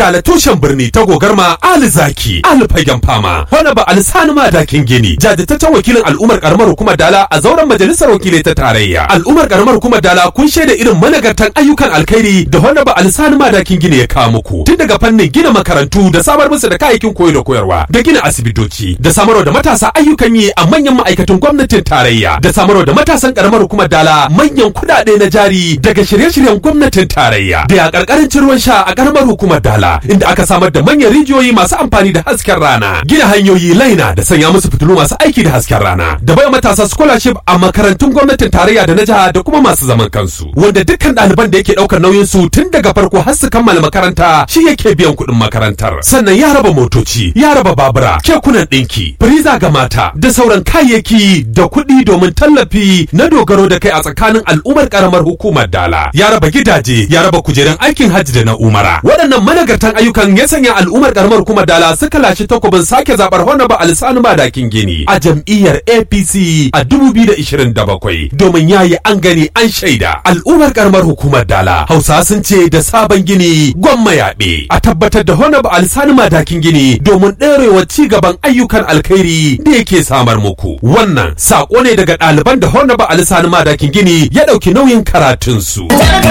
dala tushen birni ta gogarma ali zaki ali fagen fama wani ba alisani madakin gini jajirtaccen wakilin al'ummar karamar hukumar dala a zauren majalisar wakilai ta tarayya al'ummar karamar hukumar dala kun shaida irin managartan ayyukan alkhairi da wani ba alisani madakin gini ya kawo muku tun daga fannin gina makarantu da samar musu da kayayyakin koyo da koyarwa da gina asibitoci da samarwa da matasa ayyukan yi a manyan ma'aikatan gwamnatin tarayya da samarwa da matasan karamar hukumar dala manyan kuɗaɗe na jari daga shirye-shiryen gwamnatin tarayya da ya karkarin ruwan sha a karamar hukumar dala inda aka samar da manyan rijiyoyi masu amfani da hasken rana gina hanyoyi laina da sanya musu fitilu masu aiki da hasken rana da bai matasa scholarship a makarantun gwamnatin tarayya da na jiha da kuma masu zaman kansu wanda dukkan ɗaliban da yake ɗaukar nauyin su tun daga farko har su kammala makaranta shi yake biyan kuɗin makarantar sannan ya raba motoci ya raba babura kekunan ɗinki firiza ga mata da sauran kayayyaki da kuɗi domin tallafi na dogaro da kai a tsakanin al'ummar karamar hukumar dala ya raba gidaje ya raba kujerun aikin hajji da na umara waɗannan managartan ayyukan ya sanya al'ummar karamar hukumar dala suka lashe takobin sake zaɓar honaba alisanu madakin gini a jam'iyyar apc a 2027 domin yayi an gani an shaida al'ummar karamar hukumar dala hausa sun ce da sabon gini gwamma yaɓe a tabbatar da honaba alisanu madakin gini domin ɗorewa ci gaban ayyukan alkhairi da yake samar muku wannan saƙo ne daga ɗaliban da honaba alisanu madakin gini ya ɗauki nauyin karatunsu.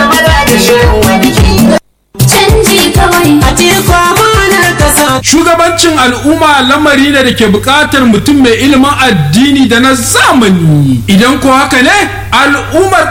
Canji kawai a teku amanar kasa. Shugabancin al'umma lamari ne da ke buƙatar mutum mai ilimin addini da na zamani. Idan ko haka ne, al'ummar